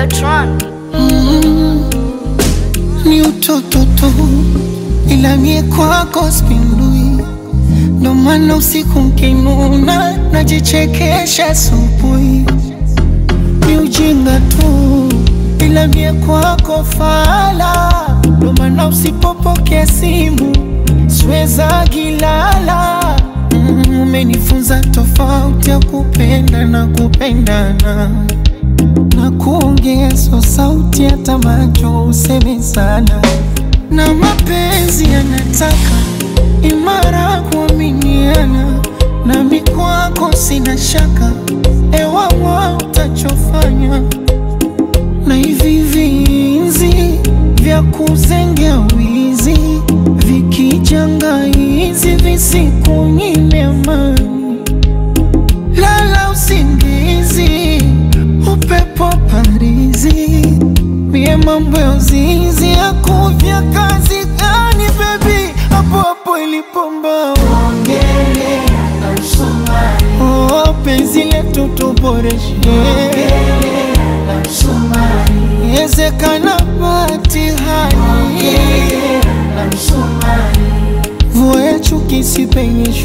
Videotron. ni utoto tu, ila mie kwako spindui, ndo maana usiku nkinuna najichekesha asubuhi. Ni ujinga tu, ila mie kwako fala, ndo maana usipopokea simu siweza gilala. Mm, Umenifunza tofauti ya kupenda na kupendana na kuongeza sauti hata macho useme sana, na mapenzi yanataka imara kuaminiana, nami kwako sina shaka, ewawa utachofanya na hivi vinzi vya kuzengea wizi vikijanga hizi visikunyime amani lala usingizi, upepo parizi, mie mambo ya uzinzi ya kuvya kazi gani bebi, hapo hapo ilipomba oh, penzi letu tuboreshe Yezekana batihani Vua ya chuki sipenyeshwe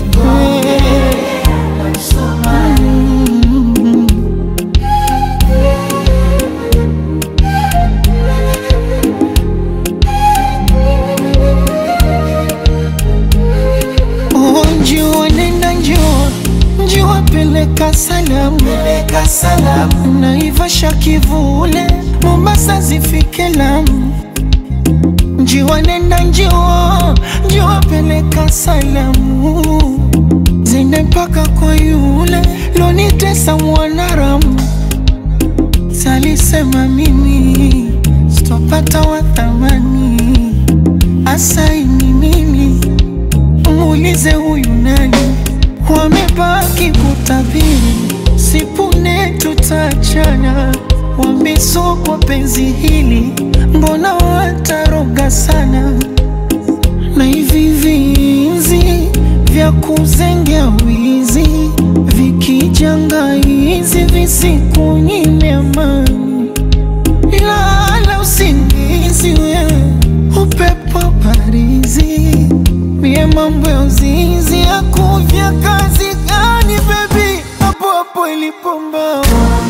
Oh, njua nenda njua njua peleka salamu peleka salamu naivasha kivule Mombasa zifike Lamu njiwa nenda njua njua peleka salamu zende mpaka kwa yule lonitesa mwanaramu salisema mimi sitopata wa thamani asaini mimi muulize huyu nani, wamebaki kutabiri, sipune tutachana, wambiso kwa penzi hili, mbona wataroga sana, na hivi vinzi vya kuzengea wizi vikijanga hizi visikunyime amani lala usingizi wewe, upepo parizi, mie mambo ya uzinzi ya kuvya kazi gani bebi, hapo hapo ilipomba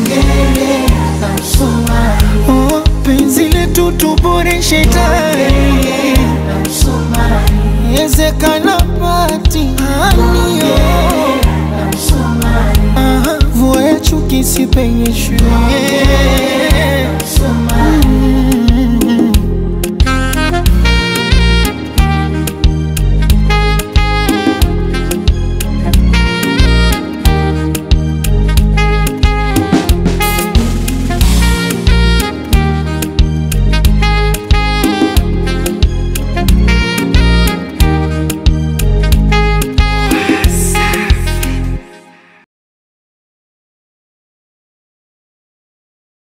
oh, penzi letu tuboreshe tayari Yezekana patihani oh. Aha, Vua ya chuki sipenyeshwe